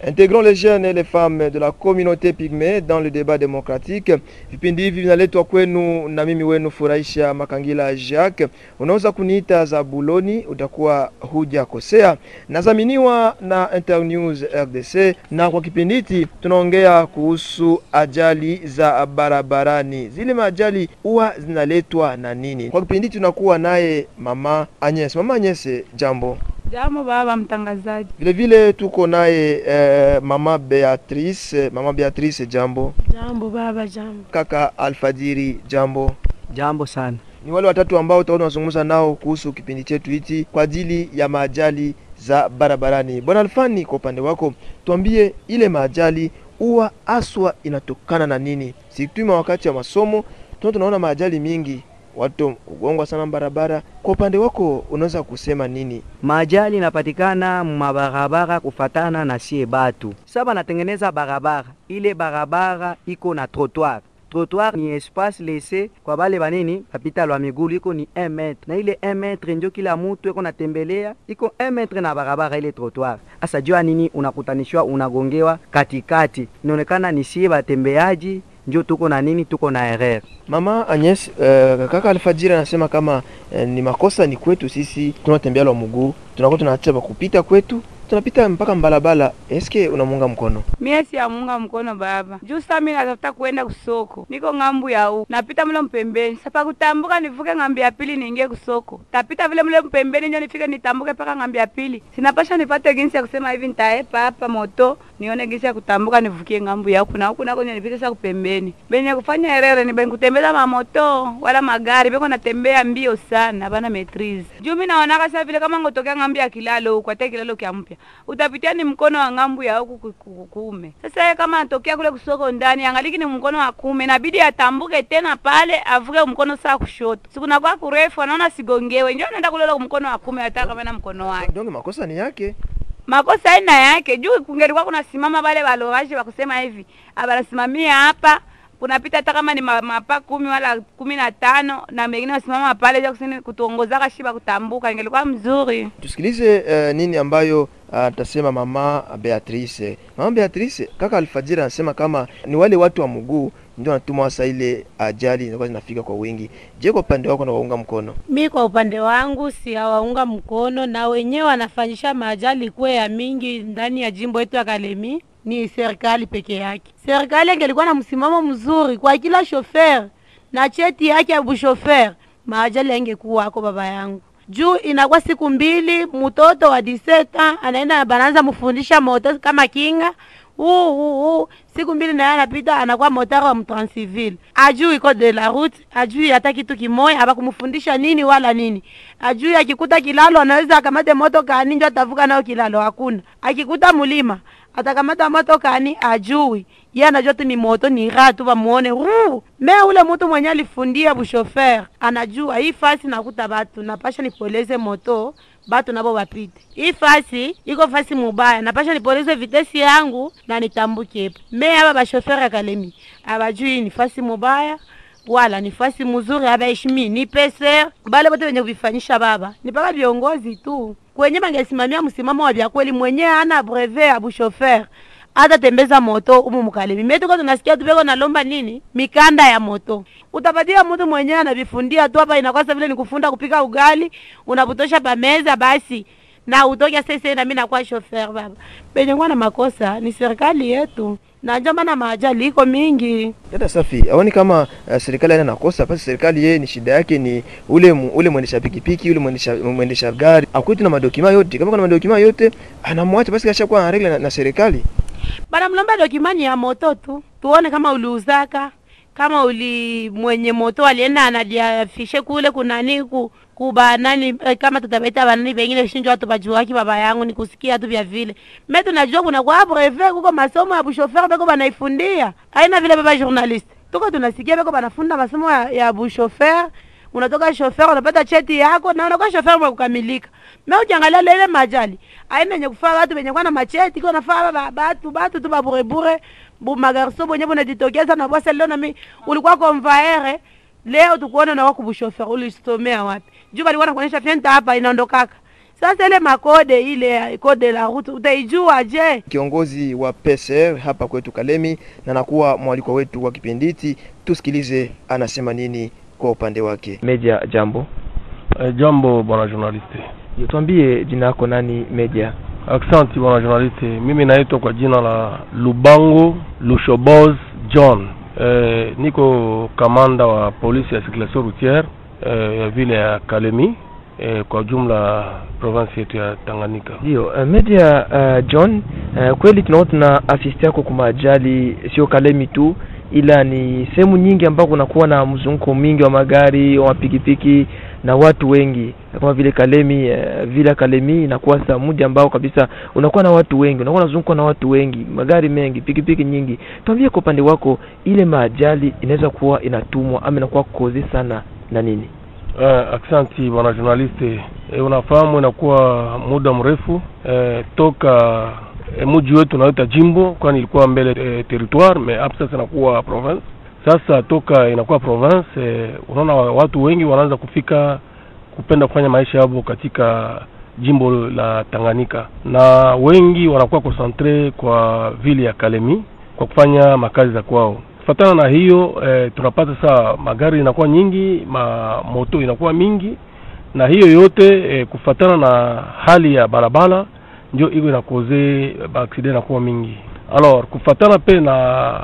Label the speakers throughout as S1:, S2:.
S1: Intégrons les jeunes et les femmes de la communauté pygmée dans le débat démocratique. Vipindi hivi vinaletwa kwenu na mimi wenu Furahisha Makangila Jacques. Unaweza kuniita Zabuloni, utakuwa hujakosea. Nazaminiwa na Internews RDC, na kwa kipindi hiki tunaongea kuhusu ajali za barabarani. Zile maajali huwa zinaletwa na nini? Kwa kipindi hiki tunakuwa naye mama Agnes. Mama Agnes, jambo.
S2: Jambo baba mtangazaji.
S1: Vile vile tuko naye eh, mama Beatrice. Mama Beatrice, jambo.
S3: Jambo baba, jambo.
S1: Kaka Alfajiri, jambo.
S4: Jambo sana.
S1: Ni wale watatu ambao tutakuwa tunazungumza nao kuhusu kipindi chetu hichi kwa ajili ya maajali za barabarani. Bwana Alfani, kwa upande wako tuambie, ile maajali huwa aswa inatokana na nini? Sikutuma wakati wa masomo tuna tunaona maajali mingi, watu kugongwa sana barabara. Kwa upande wako unaweza kusema nini?
S4: Majali inapatikana mabarabara kufatana na sie batu. Sasa banatengeneza barabara, ile barabara iko na trottoir. Trottoir ni espace laissé kwa bale banini bapita lwa migulu, iko ni 1 metre na ile 1 metre njo kila mutu iko natembelea, iko 1 metre na barabara ile trottoir. Asa jua nini unakutanishwa, unagongewa katikati, inaonekana ni sie batembeaji njo tuko na nini, tuko na erreur.
S1: Mama Agnes, uh, kaka Alfajiri anasema kama uh, ni makosa ni kwetu sisi tunatembea lwa mguu, tunakuwa tunaacha kupita kwetu tunapita mpaka mbalabala. Eske unamunga mkono?
S2: Mie si amunga mkono baba. Juu sasa mimi natafuta kwenda kusoko. Niko ngambu ya huko. Napita mle mpembeni. Sasa kutambuka nivuke ngambi ya pili niingie kusoko. Tapita vile mle mpembeni ndio nifike nitambuke mpaka ngambi ya pili. Sinapasha nipate ginsi ya kusema hivi nitaepa hapa moto nione ginsi ya kutambuka nivukie ngambu ya huko na huko nako nipite sasa kupembeni. Benye kufanya herere ni ben kutembeza mamoto wala magari beko natembea mbio sana bana maitrise. Juu mimi naona sasa vile kama ngotokea ngambi ya kilalo huko hata kilalo kia mpya utapitia ni mkono wa ngambu ya huku kuume. Sasa yeye kama anatokea kule kusoko ndani, angaliki ni mkono wa kuume, inabidi atambuke tena pale avuke mkono saa kushoto. Siku na kwa kurefu anaona sigongewe, ndio anaenda kule mkono wa kuume, hata kama na mkono wake.
S1: Donc makosa ni yake
S2: makosa aina yake juu kungelikuwa kuna simama wale walowaje wakusema hivi abanasimamia hapa kunapita hata kama ni mapa kumi wala kumi na tano na mengine wasimama pale ja kusini kutuongozaka shiba kutambuka, ingelikuwa mzuri.
S1: Tusikilize uh, nini ambayo atasema uh, mama Beatrice. Mama Beatrice, kaka Alfajiri anasema kama ni wale watu wa mguu ndio wanatuma hasa ile ajali zinakuwa zinafika kwa wingi. Je, kwa upande wako nawaunga mkono?
S3: Mi kwa upande wangu si hawaunga mkono, na wenyewe wanafanyisha maajali kuwe ya mingi ndani ya jimbo yetu ya Kalemi ni serikali peke yake. Serikali angelikuwa na msimamo mzuri kwa kila shofer na cheti yake ya bushofer, maajali angekuwako baba yangu juu inakuwa siku mbili, mtoto wa diseta anaenda banaanza mfundisha moto kama kinga uu uu uu, siku mbili naye anapita anakuwa motari wa mtransivile, ajui iko de la route, ajui hata kitu kimoya, abakumfundisha nini wala nini, ajui akikuta kilalo anaweza akamate moto kani njo atavuka nayo kilalo, hakuna. Akikuta mulima atakamata moto kani, ajui ye anajua tu ni moto ni raha tu bamuone ruu me ule mtu mwenye alifundia bushofer anajua hii fasi nakuta batu napasha nipoleze moto batu nabo bapite. Hii fasi iko fasi mubaya, napasha nipoleze vitesi yangu na nitambuke epo. Me aba bashofer ya Kalemi abajui ni fasi mubaya wala ni fasi mzuri, abaheshimi ni peser bale bote wenye kuvifanyisha baba ni paka viongozi tu kwenye bangesimamia msimamo wa vya kweli, mwenye ana brevet ya bushofer hata tembeza moto umu Mukalemi metuko tunasikia tupeko nalomba nini mikanda ya moto. Utapatia mtu mwenyewe anavifundia tu hapa, inakosa vile ni kufunda kupika ugali, unapotosha pameza basi na utoke sasa, na mimi nakuwa shofer baba. Penye kwa na makosa ni serikali yetu, na ndio maana maajali iko mingi.
S1: Dada Safi, aoni kama uh, serikali haina nakosa basi. Serikali yeye ni shida yake ni ule mu, ule mwendesha pikipiki ule mwendesha mwendesha gari akwetu na madokima yote. Kama kuna madokima yote anamwacha basi, kashakuwa na regla na, na serikali
S3: bana mlomba dokimani ya moto tu, tuone kama uliuzaka kama uli mwenye moto alienda anadiafishe kule kunani ku kubanani eh, kama tutabaita banani pengine shinjo watu bajuaki baba yangu nikusikia tu vya vile me tunajua kuna kwa brevet kuko masomo ya bushofer beko banaifundia aina vile baba journalist tuko tunasikia beko banafunda masomo ya, ya bushofer unatoka shofer unapata cheti yako na unakuwa shofer mwa kukamilika. Me ukiangalia lele majali aina yenye kufaa watu wenye kuwa na macheti iko nafaa ba batu batu tu baburebure bu magarso bonye bunajitokeza na bwasa leo na mi ulikuwa konvaere leo tukuona na wako bushofer ulisomea wapi? Juu balikuwa nakuonyesha fyenta hapa inaondokaka Sasa ile makode ile kode la route utaijua je?
S1: kiongozi wa PCR hapa kwetu Kalemi na nakuwa mwalikwa wetu wa kipindi hiki. Tusikilize anasema nini kwa upande wake. Media, jambo.
S5: Eh, jambo bwana journaliste.
S1: Tuambie jina lako nani Media?
S5: Aksanti bwana journaliste. Mimi naitwa kwa jina la Lubango Lushoboz John. Eh, niko kamanda wa polisi ya circulation routière eh, ya vile ya Kalemi eh, kwa jumla province yetu ya Tanganyika.
S1: Ndio, uh, Media uh, John, uh, kweli tunaona tuna assist yako kwa ajali sio Kalemi tu ila ni sehemu nyingi ambako kunakuwa na mzunguko mwingi wa magari wa pikipiki na watu wengi kama vile Kalemi uh, vila Kalemi inakuwa saa moja ambao kabisa unakuwa na watu wengi, unakuwa unazungukwa na watu wengi, magari mengi, pikipiki nyingi. Tuambie kwa upande wako, ile maajali inaweza kuwa inatumwa ama inakuwa kozi sana na nini?
S5: Uh, aksanti bwana journaliste. E, unafahamu inakuwa muda mrefu e, toka e, mji wetu unaita jimbo, kwani ilikuwa mbele e, territoire mais hapa sasa inakuwa province. Sasa toka inakuwa province e, unaona watu wengi wanaanza kufika kupenda kufanya maisha yao katika jimbo la Tanganyika, na wengi wanakuwa concentre kwa vile ya Kalemi kwa kufanya makazi za kwao kufatana na hiyo eh, tunapata saa magari inakuwa nyingi, ma moto inakuwa mingi, na hiyo yote eh, kufatana na hali ya barabara ndio iko inakoze baaksida inakuwa mingi. Alors kufatana pe na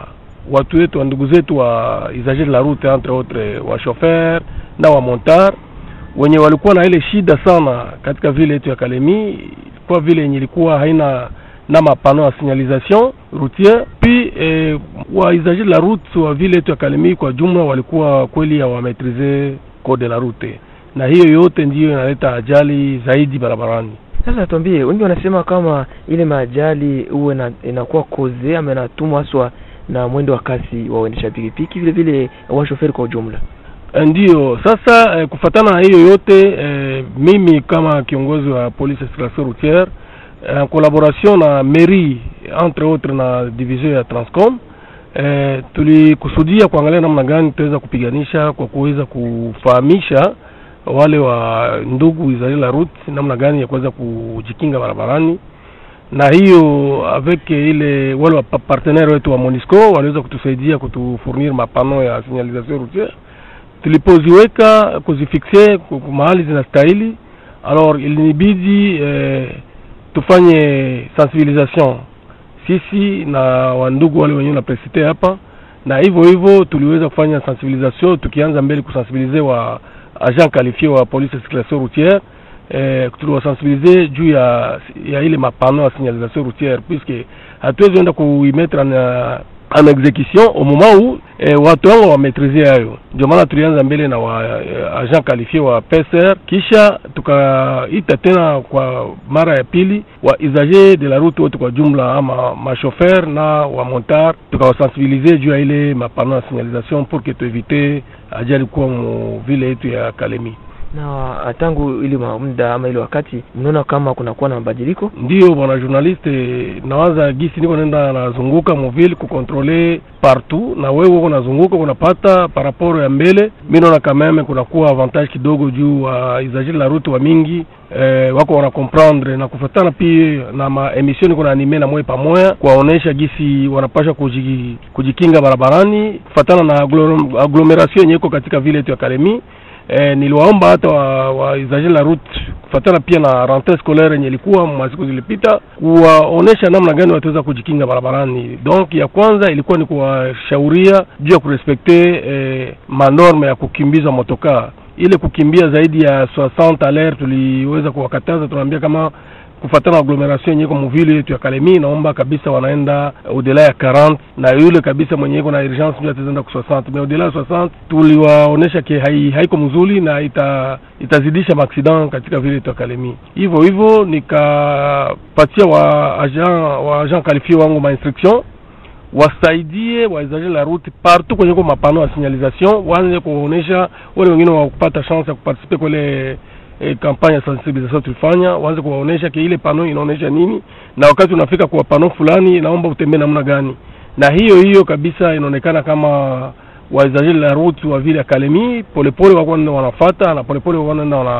S5: watu wetu wa ndugu zetu wa usager la route entre autres wa chauffeur na wa montar wenye walikuwa na ile shida sana katika vile yetu ya Kalemi, kwa vile yenye ilikuwa haina na mapano ya signalisation routière puis eh, waisager la route wa vile yetu ya Kalemi kwa jumla walikuwa kweli hawametrize code la route, na hiyo yote ndiyo inaleta ajali zaidi barabarani.
S1: Sasa tuambie, wengi wanasema kama ile maajali huwe na, inakuwa koze ama inatumwa haswa na mwendo wa kasi wa waendesha pikipiki vile vile washoferi kwa ujumla.
S5: Ndiyo sasa eh, kufatana na hiyo yote eh, mimi kama kiongozi wa police circulation routière en collaboration na mairie entre autres na division ya Transcom eh, tulikusudia kuangalia namna gani tutaweza kupiganisha kwa kuweza kufahamisha wale wa ndugu Israel la route namna gani ya kuweza kujikinga barabarani, na hiyo avec ile wale wa partenaire wetu wa Monisco waliweza kutusaidia kutufurnir mapano ya signalisation routière. Tulipoziweka kuzifikse mahali zinastahili, alors ilinibidi eh, tufanye sensibilisation sisi na wandugu wale wenyewe na presite hapa, na hivyo hivyo tuliweza kufanya sensibilisation tukianza mbele kusensibilize wa agent qualifié wa police de circulation routière eh, tuliwasensibilize juu ya ya ile mapano ya signalisation routière puisque hatuwezi enda kuimetre en, en execution au moment où eh, watu wangu wametrize hayo. Ndio maana tulianza mbele na wa eh, agent qualifié wa PCR, kisha tukaita tena kwa mara ya pili wa usager de la route wote kwa jumla, ama mashofer na wa montar, tukawasensibilize juu ya ile mapano ya signalisation pour que tuevite ajali kuwa mu vile yetu ya Kalemi
S1: na tangu ile muda ama ile wakati mnaona kama kunakuwa na mabadiliko?
S5: Ndio bwana journaliste, nawaza gisi niko nenda nazunguka muvile kukontrole partout, na wewe uko nazunguka unapata paraporo ya mbele. Mi naona kameme kunakuwa avantage kidogo juu wa uh, usager la route wa mingi eh, wako wana comprendre na kufatana pia na ma emission niko na anime na moyo pamoja kuwaonesha gisi wanapasha kuji, kujikinga barabarani kufatana na agglomeration yenye iko katika vile yetu ya Kalemi. Eh, niliwaomba hata wa, wa usager la route kufatana pia na rentrée scolaire yenye ilikuwa masiku zilipita, kuwaonesha namna gani wataweza kujikinga barabarani. Donc ya kwanza ilikuwa ni kuwashauria juu ya kurespekte eh, manorme ya kukimbiza motokaa. Ile kukimbia zaidi ya 60 à l'heure tuliweza kuwakataza, tunaambia kama kufatana na agglomeration yenye iko muvile yetu ya Kalemi, naomba kabisa wanaenda udela ya 40 na yule kabisa mwenye iko na urgence ndio ataenda ku 60 mais udela ya 60 tuliwaonesha ke hai, haiko mzuri na ita, itazidisha maaksidan katika vile yetu ya Kalemi. Hivyo hivyo nikapatia wa agent wa agent qualifié wangu ma instruction wasaidie waizaje la route partout kwenye kwa mapano ya signalisation, waanze kuonesha wale wengine wa kupata chance ya kuparticiper kwa ile e, kampanya ya sensibilisation tulifanya, waanze kuwaonesha ke ile pano inaonesha nini, na wakati unafika kwa pano fulani, naomba utembee namna gani. Na hiyo hiyo kabisa inaonekana kama waizaji la route wa vile Kalemi polepole wako wanafuata na polepole wako wanaenda wana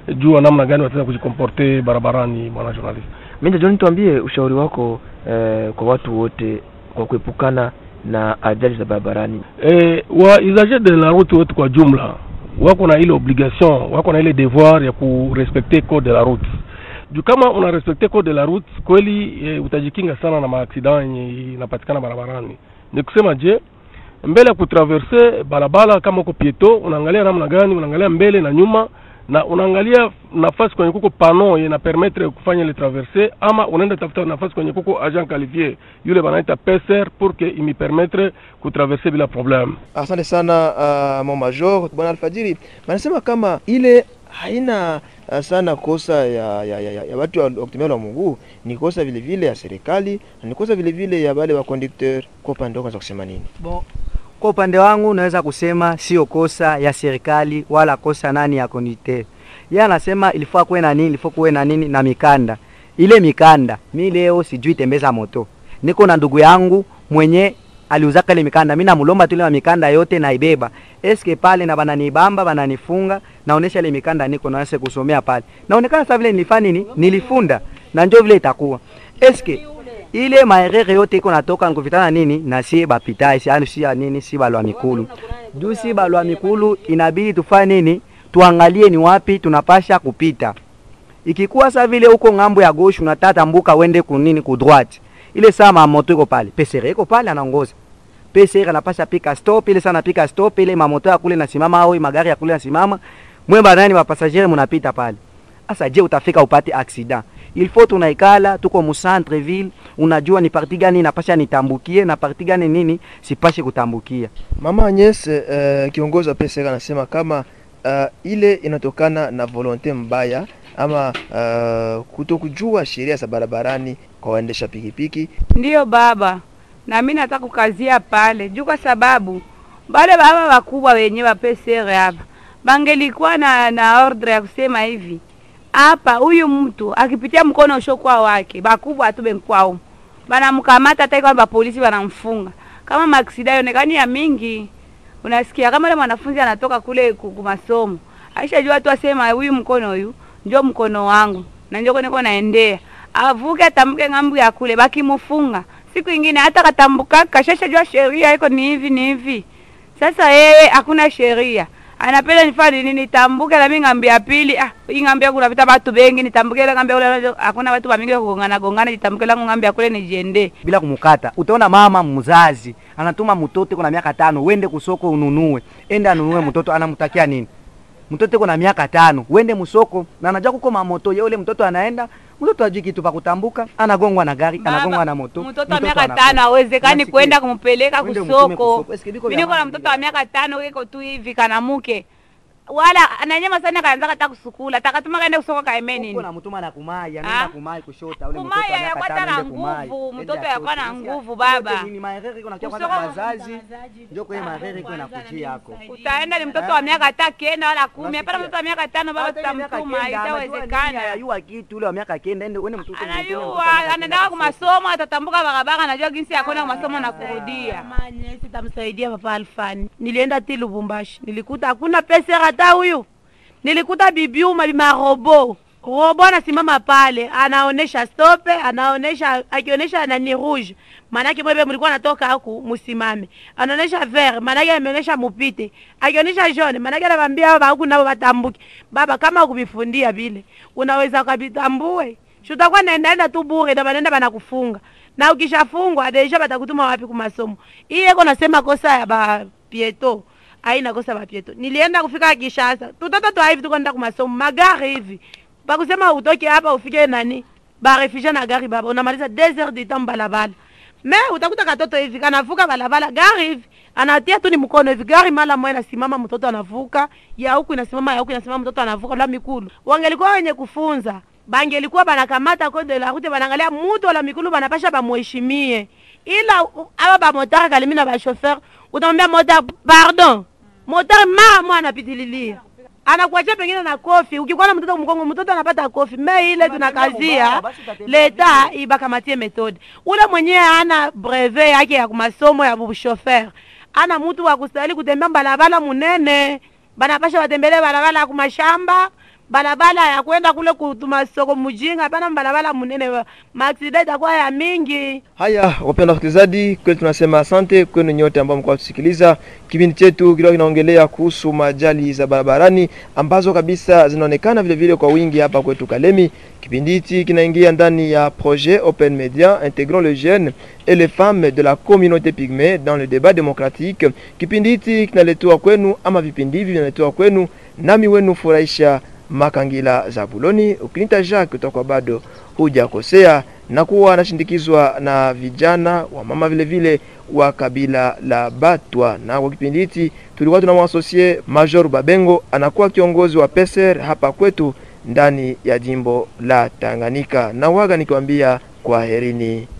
S5: juu ya namna gani wataweza kujikomporte barabarani. Bwana journalist,
S1: Minja John, tuambie ushauri wako eh, kwa watu wote kwa kuepukana na ajali za barabarani.
S5: eh, wa usager de la route wote kwa jumla wako na ile obligation, wako na ile devoir ya kurespecte code de la route. Juu kama una respecte code de la route kweli, eh, utajikinga sana na maaksida yenye inapatikana barabarani. Ni kusema je, mbele ya kutraverse barabara, kama uko pieto, unaangalia namna gani, unaangalia mbele na nyuma na unaangalia nafasi kwenye kuko pano ye na permettre kufanya ile traverse, ama unaenda tafuta nafasi kwenye kuko agent qualifié yule banaita peser pour que imi permettre kutraverse bila problème.
S1: Asante sana uh, mon major bwana Alfajiri, wanasema kama ile haina uh, sana kosa ya, ya, ya, ya, ya watu wa wa kutumia la mguu, ni kosa vile vile ya serikali na ni kosa vile vile ya wale wa conducteur. Kwa upande wako unaweza kusema nini?
S4: Bon, kwa upande wangu naweza kusema sio kosa ya serikali wala kosa nani ya conducteur. Yeye anasema ilifaa kuwe na nini, ilifaa kuwe na nini na mikanda. Ile mikanda, mi leo sijui tembeza moto. Niko na ndugu yangu mwenye aliuzaka ile mikanda. Mimi namlomba tu ile mikanda yote naibeba. Eske pale na bananibamba, bananifunga, naonesha ile mikanda niko naanza kusomea pale. Naonekana sasa vile nilifanya nini? Nilifunda. Na ndio vile itakuwa. Eske ile maerere yote iko natoka nkuvitana nini na sie bapitai si yani si ya nini si balwa mikulu juu si balwa mikulu inabidi tufanye nini tuangalie ni wapi tunapasha kupita ikikuwa sa vile huko ngambo ya gauche unatata mbuka wende kunini ku droite ile saa mamoto iko pale pesere iko pale anaongoza pesere anapasha pika stop ile sana pika stop ile mamoto ya kule nasimama au magari ya kule nasimama mwe banani wa passager mnapita pale asa je utafika upate accident il faut tunaikala tuko mu centre ville unajua ni parti gani napasha nitambukie na parti gani nini sipashe kutambukia
S1: Mama Agnes uh, kiongozi wa PSR anasema kama uh, ile inatokana na volonte mbaya ama uh, kutokujua sheria za barabarani kwa waendesha pikipiki.
S2: Ndiyo baba, na mimi nataka kukazia pale juu, kwa sababu bale baba wakubwa wenye wa PCR hapa bangelikuwa na, na ordre ya kusema hivi hapa, huyu mtu akipitia mkono ushokuwa wake, bakubwa atube mkwao banamkamata, hata kwamba polisi wanamfunga kama maksida yonekani ya mingi. Unasikia kama yule mwanafunzi anatoka kule ku- ku masomo, aishajua tu asema huyu mkono huyu ndio mkono wangu na ndio niko naendea, avuke atambuke ng'ambu ya kule, bakimufunga siku ingine hata katambuka kashashajua sheria iko ni hivi ni hivi. Sasa yeye hakuna sheria, anapenda nifanye nini? Nitambuke na mimi ng'ambi ya pili. Ah, hii ng'ambi yangu napita watu bengi, nitambuke ile ng'ambi ya kule, hakuna watu wa mingi kugongana gongana, nitambuke langu ng'ambi ya kule nijiendee.
S4: bila kumukata utaona mama mzazi anatuma mtoto kuna miaka tano wende kusoko ununue ende anunue mtoto anamtakia nini mtoto iko na miaka tano wende musoko na anajua kuko mamoto yule mtoto anaenda mtoto ajui kitu pa kutambuka anagongwa na gari anagongwa na moto
S2: Mtoto wa miaka
S4: anakufa.
S2: tano hawezekani
S4: Unasikia?
S2: kwenda kumpeleka
S4: Wende mtume
S2: kusoko.
S4: kusoko. Eske biko
S2: Mimi
S4: vya
S2: niko na
S4: maana
S2: mtoto wa miaka tano iko tu hivi kanamuke wala ananyama sana, kaanza kata kusukula, takatuma kaende kusoko kaeme
S4: Huko
S2: nini
S4: na mtuma na kumai
S2: Ah.
S4: anaenda kumai kushota ule mtoto wa
S2: kumaya
S4: miaka
S2: yakwata
S4: tano
S2: na
S4: ende kumai.
S2: nguvu,
S4: Ende
S2: mtoto
S4: ashote.
S2: yakuwa na
S4: Unasikia?
S2: nguvu
S4: Yote
S2: baba.
S4: nini maerere iko nakia
S2: Kusoko-
S4: kwanza wazazi ndio kwa hiyo maerere iko nakujia yako
S2: Utaenda ni mtoto wa miaka hata kenda wala kumi, hapana
S4: Unasikia?
S2: mtoto wa miaka tano baba,
S4: Hata ile miaka
S2: tutamtuma,
S4: kenda, anajua nini,
S2: itawezekana.
S4: anayua kitu ule wa miaka kenda ende uende mtoto mwingine, mtoto wa
S2: Anayua,
S4: miaka kenda
S2: anaendaka
S4: kusoko.
S2: kumasomo, atatambuka barabara, anajua jinsi ya kwenda kumasomo na kurudia.
S3: Manye sitamsaidia papa Alfani. Nilienda ti Lubumbashi, nilikuta hakuna pesa hata huyu. Nilikuta bibiuma bimarobo robo anasimama pale, anaonesha stope, anaonesha akionyesha nani rouge, maanake mwebe mlikuwa natoka huku musimame, anaonesha vert, maanake ameonesha mupite, akionyesha jaune, maanake anabambia baba huku nabo batambuke. Baba, kama ukubifundia vile unaweza ukabitambue shutakuwa naendaenda tu bure na banaenda banakufunga na ukishafungwa deja batakutuma wapi kumasomo hii eko nasema kosa ya ba pieto aina kosa ba pieto nilienda kufika Kishasa tutoto twa hivi tuko nenda kumasomo magari hivi bakusema utoke hapa ufike nani barefugie na gari baba unamaliza 2 heures de temps balabala me utakuta katoto hivi kanavuka balabala gari hivi anatia tu ni mkono hivi gari mala moja inasimama mtoto anavuka ya huku inasimama ya huku inasimama mtoto anavuka la mikulu wangelikuwa wenye kufunza bangelikuwa banakamata kode la route banangalia mutu wala mikulu banapasha bamuheshimie ila u- aba bamotari kalimi na bashofer utamwambia motari pardon motari mara mwa anapitililia anakuachia pengine na kofi ukikuwa na mtoto mkongo mtoto anapata kofi me ile tunakazia leta ibakamatie metode ule mwenyewe ana brevet yake ya masomo ya bushofer ana mutu wa kustahili kutembea balabala munene banapasha batembele balabala ya kumashamba balabala ya kwenda kule kutuma soko mujinga, hapana balabala munene, maaksida itakuwa ya mingi.
S1: Haya, wapenda wasikilizaji, kweli tunasema asante kwenu nyote ambao mko kusikiliza kipindi chetu. Kilikuwa kinaongelea kuhusu majali za barabarani ambazo kabisa zinaonekana vile vile kwa wingi hapa kwetu Kalemi. Kipindi hichi kinaingia ndani ya projet Open Media intégrant les jeunes et les femmes de la communauté pygmée dans le débat démocratique. Kipindi hichi kinaletwa kwenu ama vipindi hivi vinaletwa kwenu nami wenu furahisha Makangila Zabuloni. Ukinita Jacques utakuwa bado hujakosea, na kuwa anashindikizwa na vijana wa mama vile vile wa kabila la Batwa. Na kwa kipindi hichi tulikuwa tunamwasosie Major Babengo, anakuwa kiongozi wa PESER hapa kwetu ndani ya jimbo la Tanganyika. Na waga nikiwambia kwaherini.